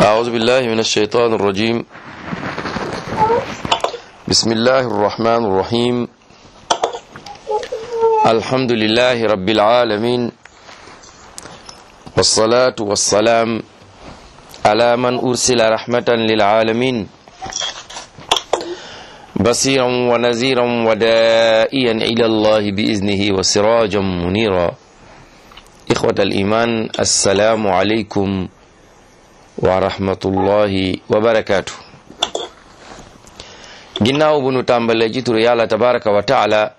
أعوذ بالله من الشيطان الرجيم بسم الله الرحمن الرحيم الحمد لله رب العالمين والصلاة والسلام على من أرسل رحمة للعالمين بصيرا ونذيرا ودائيا إلى الله بإذنه وسراجا منيرا إخوة الإيمان السلام عليكم ورحمة الله وبركاته ginnaaw bu nu tàmbalee ci turu yàlla tabaraka wa taala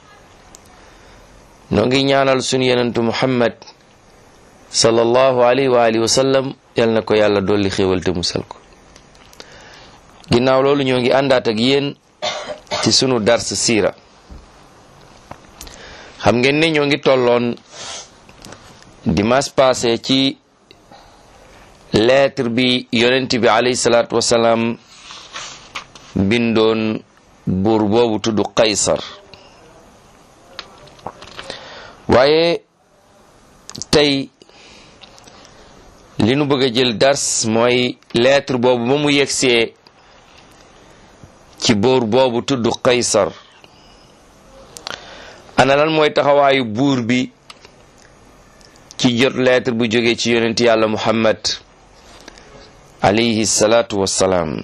noo ngi ñaanal sunu yenentu muhammad sallallahu alayhi wa alihi wa sallam yal na ko yàlla dolli xéewal te musal ko ginnaaw loolu ñoo ngi àndaat ak yéen ci sunu dars siira xam ngeen ne ñoo ngi tolloon dimanche passé ci lettre bi yonent bi alayhi salaatu wasalaam bindoon buur boobu tudd Qaysar waaye tey li nu bëgg a jël dars mooy lettre boobu ba mu yegsee ci buur boobu tudd Qaysar ana lan mooy taxawaayu buur bi ci jot lettre bu jógee ci yonent yàlla Muhammad alayhi salaatu wassalaam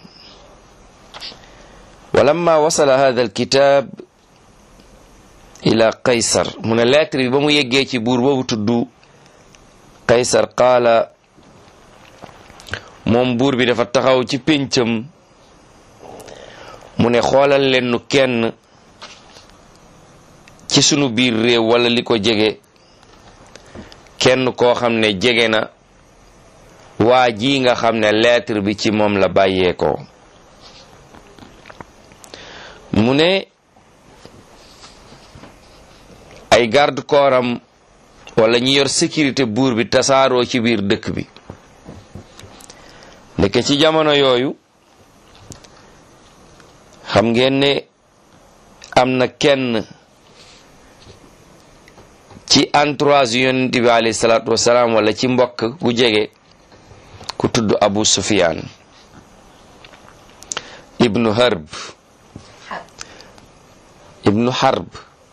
walamma wasala hada alkitab ila qaysar mu ne lettre bi ba mu yeggee ci buur boobu tudd qaysar qaala moom buur bi dafa taxaw ci péncam mu ne xoolal leen nu kenn ci sunu biir réew wala li ko jege kenn koo xam ne jege na waa ji nga xam ne lettre bi ci moom la bàyyeekoo mu ne ay garde corps am wala ñi yor sécurité buur bi tasaaroo ci biir dëkk bi ndeke ci jamono yooyu xam ngeen ne am na kenn ci entourage yonent bi alayhi salaatu wasalaam wala ci mbokk gu jege ku tudd Abu Sufyan ibnu Harb ibnu Harb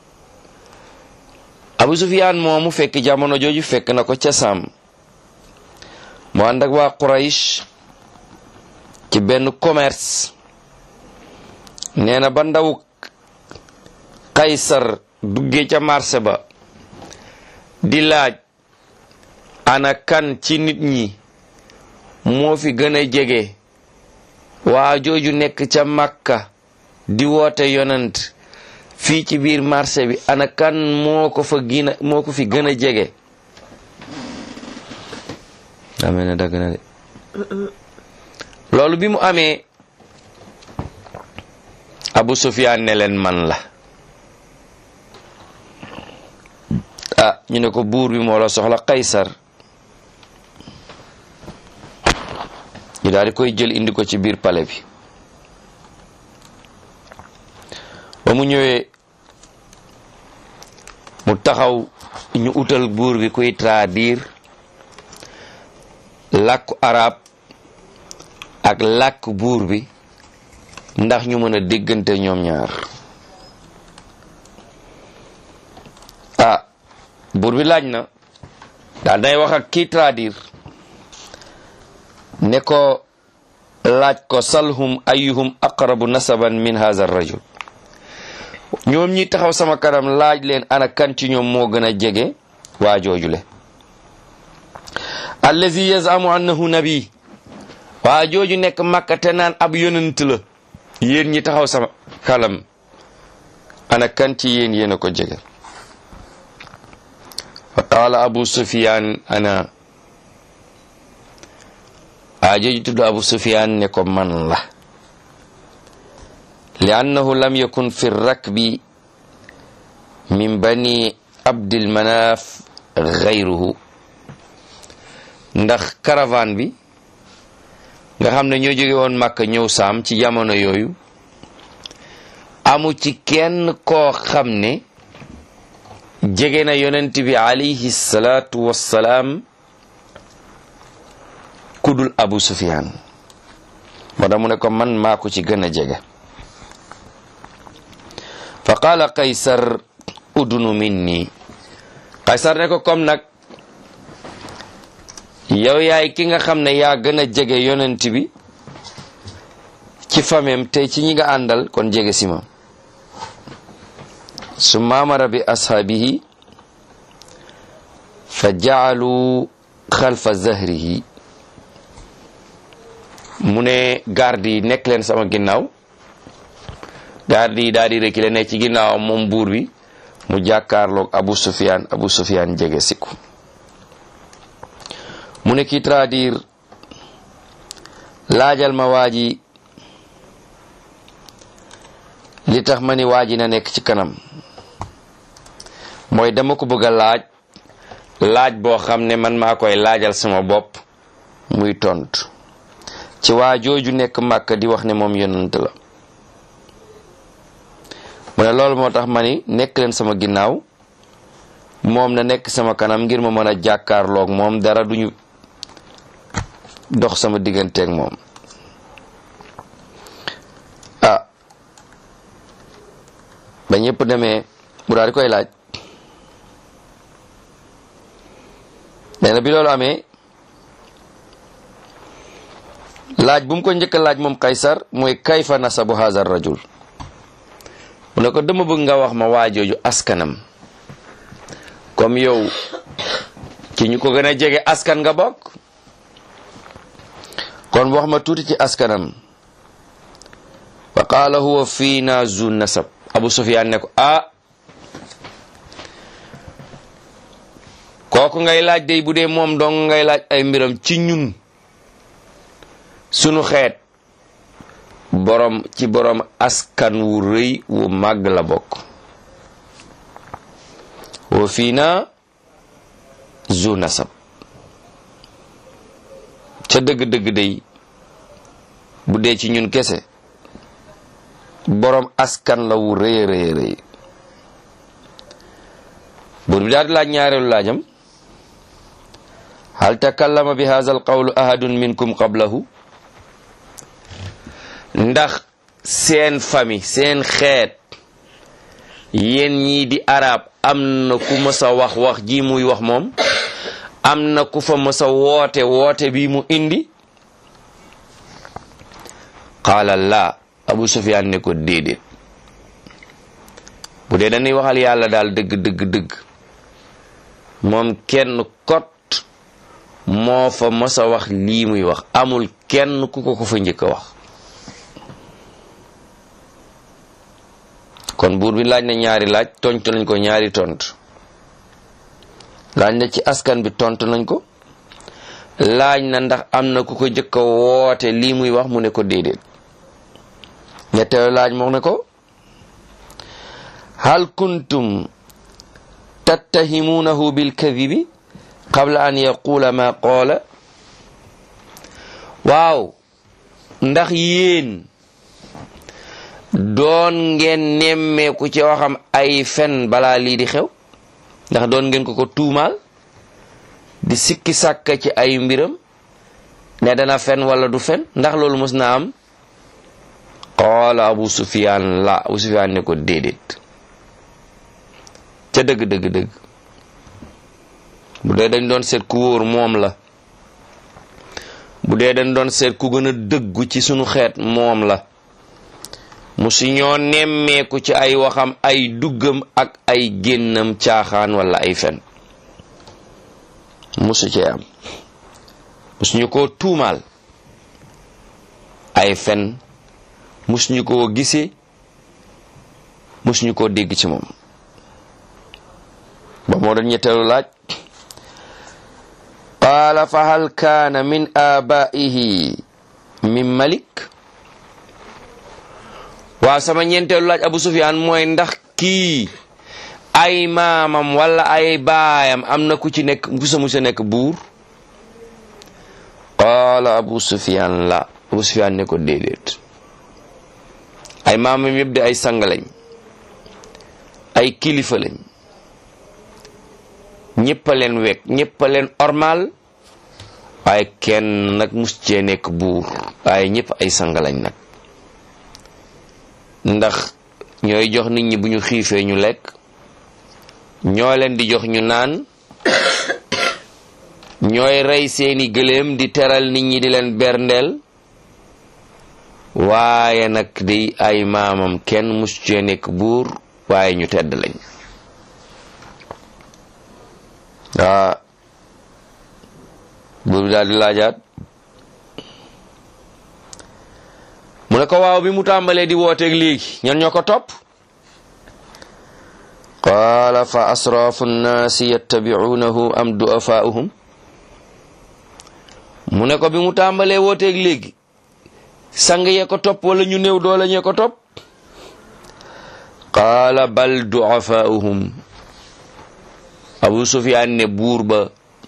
Abu Sufyan moomu fekk jamono jooju fekk na ko ca Saam mu ànd ak waa Quraysh ci benn commerce nee na ba ndaw Kaysar duggee ca marché ba di laaj ana kan ci nit ñi moo fi gën a jege waa jooju nekk ca Makka di woote yonent fii ci biir marché bi ana kan moo ko fa gina moo ko fi gën a jege amee na dagg na de loolu bi mu amee Abu Sufyaan ne leen man la ah ñu ne ko buur bi moo la soxla Qaysar ñu daal di koy jël indi ko ci biir palais bi ba mu ñëwee mu taxaw ñu utal buur bi kuy traduire làkku arab ak làkk buur bi ndax ñu mën a déggante ñoom ñaar ah buur bi laaj na daal day wax ak kii traduire ne ko laaj ko salhum ayuhum aqrabu nasaban min hadha rajul ñoom ñi taxaw sama kanam laaj leen ana kan ci ñoom moo gën a jege waa joojule allazi yazamu annahu nabi waa jooju nekk makka te naan ab yonent la yéen ñi taxaw sama kalam ana kan ci yéen yéen a ko jege fa qaala abu sufyan ana waa jooju tudd abu sufyan ne ko man la li annahu lam yakun fi rakbi min bani abdil manaf gayruhu ndax caravane bi nga xam ne ñoo jóge woon Makka ñëw saam ci jamono yooyu amu ci kenn koo xam ne jege na yonent bi alayhi salaatu wassalaam kudul abu sufyan moo tax mu ne ko man maa ko ci gën a jege fa qaala qaysar udunu minni qaysar ne ko comme nag yow yaay ki nga xam ne yaa gën a jege yonent bi ci famem tey ci ñi nga àndal kon jege si ma su maamara bi ashaabihi fa jaalu xalfa zahrihi mu ne garde yi nekk leen sama ginnaaw garde yi daal di reculer ne ci ginnaaw moom buur bi mu jàkkaarloog Abu Sufyan Abu Sufyan jege siku mu ne kii traduire laajal ma waaji li tax ma ni waaji na nekk ci kanam mooy dama ko bëgg a laaj laaj boo xam ne man maa koy laajal sama bopp muy tontu ci waa jooju nekk màkk di wax ne moom yonent la mu ne loolu moo tax ma ni nekk leen sama ginnaaw moom na nekk sama kanam ngir ma mën a jàkkaarloog moom dara duñu dox sama digganteeg moom ah ba ñëpp demee mu daal di koy laaj nee na bi loolu amee laaj bu mu ko njëkk a laaj moom kaysar mooy kayfa nasabu hazar rajul mu ne ko dama bëgg nga wax ma waajooju askanam comme yow ci ñu ko gën a jege askan nga bokk kon wax ma tuuti ci askanam fa qaala huwa fiina zu nasab abu sufyaan ne ko ah kooku ngay laaj day bu dee moom dong ngay laaj ay mbiram ci ñun sunu xeet borom ci borom askan wu rëy wu màgg la bokk wa fiina zu nasab ca dëgg-dëgg day bu dee ci ñun kese borom askan la wu rëy rëy rëy buur bi daal di laaj ñaareelu laajam hal takallama bi hadha al qawlu ahadun minkum qablahu ndax seen famille seen xeet yéen ñii di arab am na ku mës a wax wax ji muy wax moom am na ku fa mës a woote woote bi mu indi qaala laa abu sufyaan ne ko déedéet bu dee dañuy waxal yàlla daal dëgg dëgg dëgg moom kenn kot moo fa mës a wax lii muy wax amul kenn ku ko ko fa njëkk a wax kon buur bi laaj na ñaari laaj tontu nañ ko ñaari tontu laaj na ci askan bi tontu nañ ko laaj na ndax am na ku ko njëkk a woote lii muy wax mu ne ko déedéet ñetteelu laaj moo ne ko hal kuntum tattahimuunahu bilkadibi qabla an yaqula ma qaala waaw ndax yéen doon ngeen nemmeeku ci waxam ay fen balaa lii di xew ndax doon ngeen ko ko tuumaal di sikki sàkka ci ay mbiram ne dana fen wala du fen ndax loolu mës na am qaala abu sufyaan la abu sufyaan ne ko déedéet ca dëgg dëgg dëgg bu dee dañ doon seet ku wóor moom la bu dee dañ doon seet ku gën a dëggu ci sunu xeet moom la musu ñoo nemmeeku ci ay waxam ay duggam ak ay génnam caaxaan wala ay fen musu cee am musu ñu koo tuumaal ay fen musu ñu koo gisee musu ñu koo dégg ci moom ba moo doon ñetteelu laaj qaala fa hal kaana min abaihi min malik waaw sama ñeenteelu laaj abu sufyaan mooy ndax kii ay maamam wala ay baayam am na ku ci nekk ku sa musa nekk buur qaala abu sufyaan la abu sufyaan ne ko déedéet ay maamam yëpp de ay sang lañ ay kilifa lañ ñëpp a leen wekk ñëpp a leen ormal waaye kenn nag mus cee nekk buur waaye ñëpp ay sang lañ nag ndax ñooy jox nit ñi bu ñu xiifee ñu lekk ñoo leen di jox ñu naan ñooy rey seeni gëléem di teral nit ñi di leen berndeel waaye nag di ay maamam kenn mus cee nekk buur waaye ñu tedd lañ waa buur bi daal di laajaat mu ne ko waaw bi mu tàmbalee di wooteeg léegi ñan ñoo ko topp qaala fa asraafu nnaasi yattabicuunahu am du'afaa'uhum mu ne ko bi mu tàmbalee wooteeg léegi sang yee ko topp wala ñu néew doole ñee ko topp qaala bal du'afaa'uhum abu sufyaan ne buur ba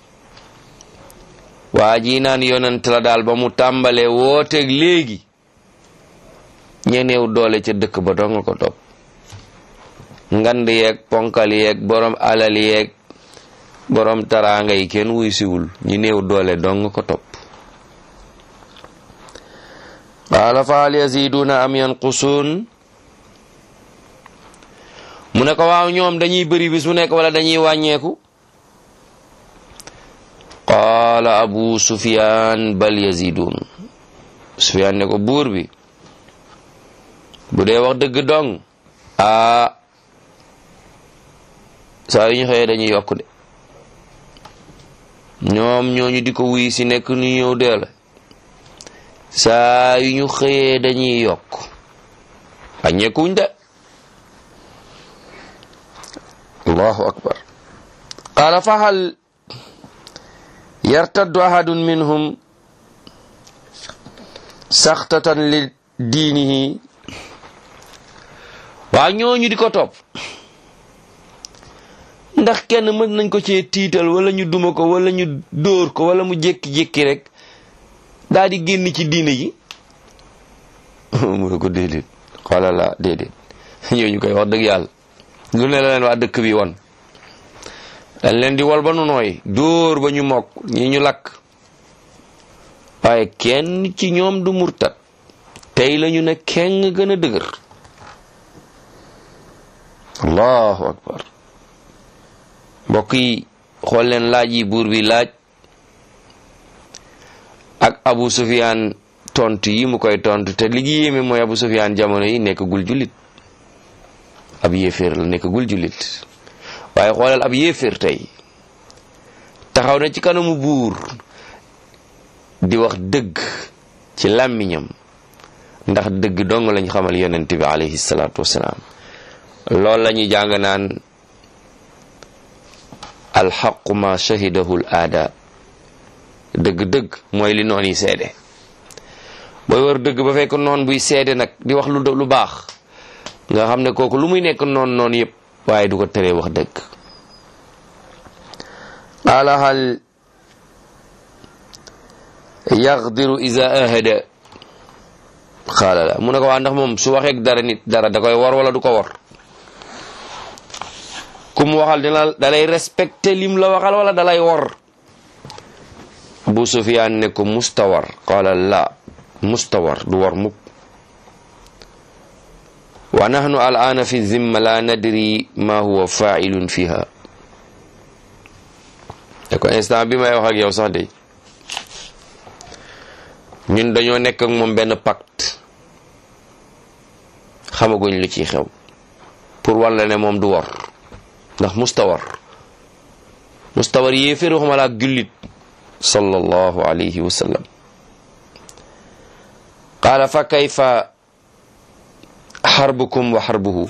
waa ji naan yonent la daal ba mu tàmbalee wooteeg léegi ñe néew doole ca dëkk ba doo nga ko topp ngand yeeg ponkal yeeg borom alal yeeg borom taraanga yi kenn wuy siwul ñi néew doole doo nga ko topp qaala fa hal yaziduuna am yanqusuun mu ne ko waaw ñoom dañuy bëri bis mu nekk wala dañuy wàññeeku qaala abu sufyaan bal yaziduun sufyaan ne ko buur bi bu dee wax dëgg dong aa saa yu ñu xëyee dañuy yokk de ñoom ñooñu di ko wuy si nekk nu ñëw dee la saa yu ñu xëyee dañuy yokk wàññeekuñ de allahu akbar qaala fa hal yartaddu ahadun minhum saxtatan li diinihi waa ñooñu di ko topp ndax kenn mën nañ ko cee tiital wala ñu duma ko wala ñu dóor ko wala mu jékki-jékki rek daal di génn ci diine ji mu ne ko déedéet xoola la déedéet ñooñu koy wax dëgg yàlla lu ne la leen waa dëkk bi won dañ leen di wol ba nu nooy dóor ba ñu mokk ñi ñu lakk waaye kenn ci ñoom du murtat tey la ñu ne kenn gën a dëgër allahu akbar mbokk yi xool leen laaj yi buur bi laaj ak abu sufiyaan tontu yi mu koy tontu te li gi yéeme mooy abu sufiyaan jamono yi nekk gul jullit ab yéeféer la nekk gul jullit waaye xoolal ab yéeféer tey taxaw na ci kanamu buur di wax dëgg ci làmmiñam ndax dëgg dong lañ xamal yonent bi alayhi salaatu wasalaam loolu la ñuy jàng naan alxaqu ma shahidahu l aada dëgg-dëgg mooy li noon yi seede booy war dëgg ba fekk noon buy seede nag di wax lu lu baax nga xam ne kooku lu muy nekk noon noon yépp waaye du ko teree wax dëgg qaala hal yaqdiru iza ahada qaala la mu ne ko waa ndax moom su waxeek dara nit dara da koy war wala du ko war ku mu waxal dina dalay respecté lim la waxal wala dalay wor Abu Sufyaan ne ko mustawar qaala la mustawar du war mukk wa nahnu al'aana fi zimma la nadri ma huwa fa'ilun fiha te ko instant bi may wax ak yow sax de ñun dañoo nekk ak moom benn pacte xamaguñ lu ciy xew pour walla ne moom du war ndax mustawar mustawar yéeféer waxuma la ak jullit sallallahu alayhi wa sallam qaala fa kayfa xarbukum wa xarbuhu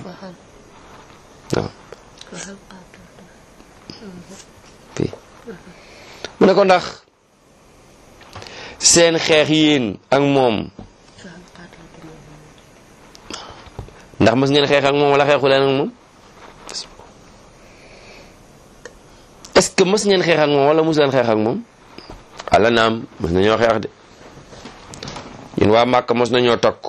mu ne ko ndax seen xeex yéen ak moom ndax mës ngeen xeex ak moom wala xeexu leen ak moom est-ce que mës ngeen xeex ak moom wala mës leen xeex ak moom ala naam mës nañoo xeex de ñun waa Màkka mës nañoo takku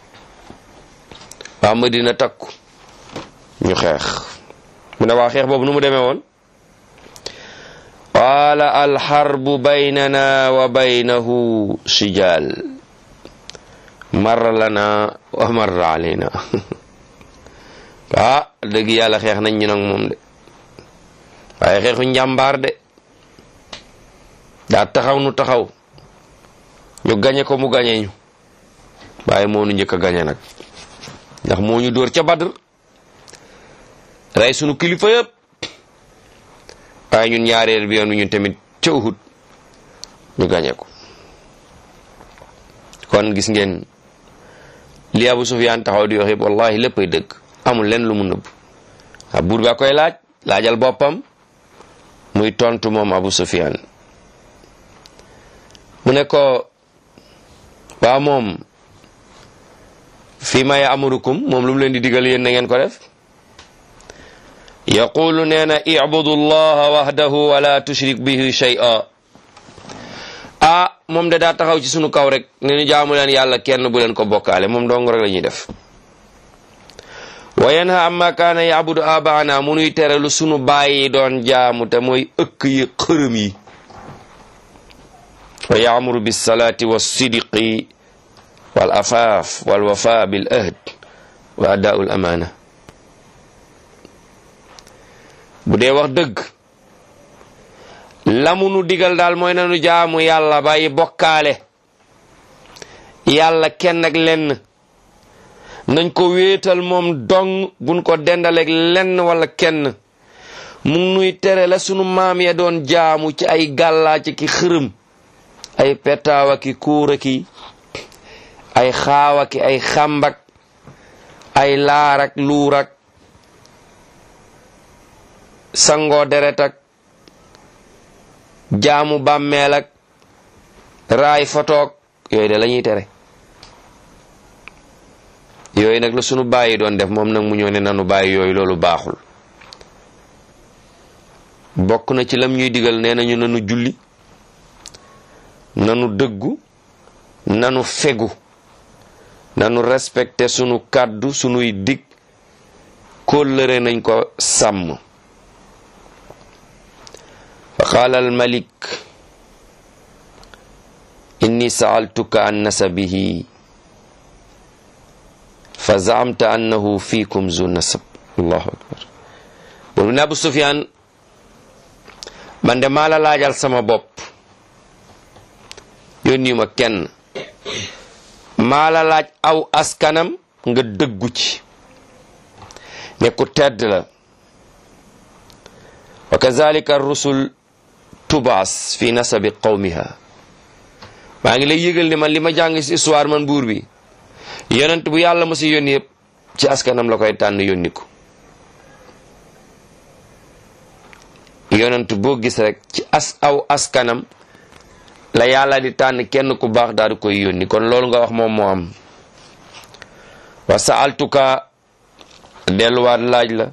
waa Madina takku ñu xeex mu ne waa xeex boobu nu mu demee woon qaala alxarbu baynana wa baynahu sijaal marra lana wa marra alayna ah dëgg yàlla xeex nañ ñu nag moom de waaye xeexu njàmbaar de daa taxaw nu taxaw ñu gañe ko mu gañe ñu waaye moo nu njëkk a gañe nag ndax moo ñu dóor ca Badr rey sunu kilifa yëpp waaye ñun ñaareel bi yoon ñun tamit ca Uhud ñu gañe ko kon gis ngeen li Abu Sufyaan taxaw di wax yëpp wallahi léppay dëgg amul leen lu mu nëbb a buur ba koy laaj laajal boppam muy tontu moom Abu Sufyaan mu ne ko waa moom fii ma ya'murukum moom lu mu leen di digal yéen na ngeen ko def yaqulu nee na ibudu llaha wahdahu wala tushrik bihi shay'a ah moom de daa taxaw ci sunu kaw rek ne ñu jaamu leen yàlla kenn bu leen ko bokkaale moom dong rek la ñuy def wa yanha amma kaana yabudu abaana mu nuy tere lu sunu bàyyi doon jaamu te mooy ëkk yi xërëm yi wa yaamuru bisalaati wassidqi wal afaaf wal wafa bil ahd wa adaau l amaana bu dee wax dëgg lamu nu digal daal mooy nanu jaamu yàlla bàyyi bokkaale yàlla kenn ak lenn nañ ko wéetal moom dong buñ ko dendaleeg lenn wala kenn mu nuy tere la sunu maam ya doon jaamu ci ay gàllaa ci ki xërëm ay petaawa ki kuura ki ay xaawa ki ay xambak ay laarak luurak sangoo deret ak jaamu bàmmeel ak raay fotoog yooyu de la ñuy tere yooyu nag la sunu bàyyi doon def moom nag mu ñëw ne nanu bàyyi yooyu loolu baaxul bokk na ci lam ñuy digal nee nañu nanu julli nanu dëggu nanu fegu nanu respecté sunu kàddu sunuy dig kóllëre nañ ko sàmm fa qaala almalik inni saaltuka an nasabihi fa zaamta annahu fiikum zu nasab allahu akbar boobu ne Abu Sufyaan man de maa la laajal sama bopp yónni ma kenn maa la laaj aw askanam nga dëggu ci ne ku tedd la wa kazalika rusul tubaas fi nasabi qawmiha maa ngi lay yëgal ne man li ma jàng ci histoire man buur bi yonent bu yàlla ma si yónni yëpp ci askanam la koy tànn yónni ko yonent boo gis rek ci as aw askanam la yàlla di tànn kenn ku baax daal di koy yónni kon loolu nga wax moom moo am wa saaltuka delluwaat laaj la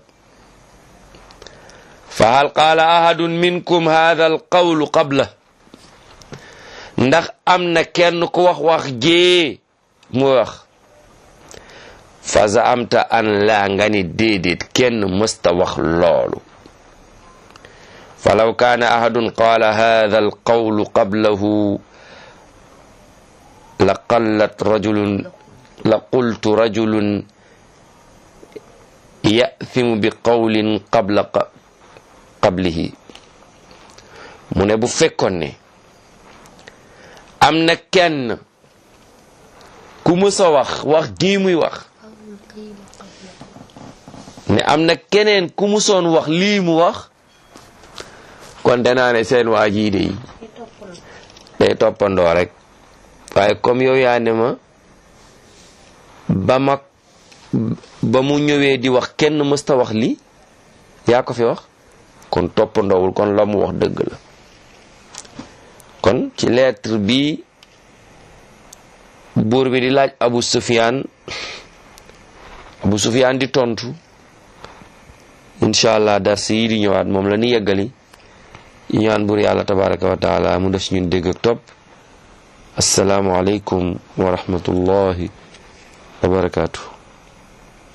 fa hal qaala ahadun minkum hadha al qawlu qabla ndax am na kenn ku wax wax jee mu wax fa zaamta an laa nga ni déedéet kenn mësta wax loolu falaw kaana ahadun qaala hada alqawlu qablahu la qallat rajulun la qultu rajulun yathimu bi qawlin qabla qablihi mu ne bu fekkoon ne am na kenn ku mësa wax wax gii muy wax ne am na keneen ku musoon wax lii mu wax kon danaa ne seen waa jii de yi day toppandoo rek waaye comme yow yaa ne ma ba ma ba mu ñëwee di wax kenn mësta wax lii yaa ko fi wax kon toppandoowul kon la mu wax dëgg la kon ci lettre bi buur bi di laaj Abu Sufyaan Abu Sufyaan di tontu incha allah dars yi di ñëwaat moom la ni yeggali ñu ñaan buur yàlla tabaraka wa taala mu def si ñun dégg ak topp asalaamu aleykum wa rahmatullahi wa barakaatu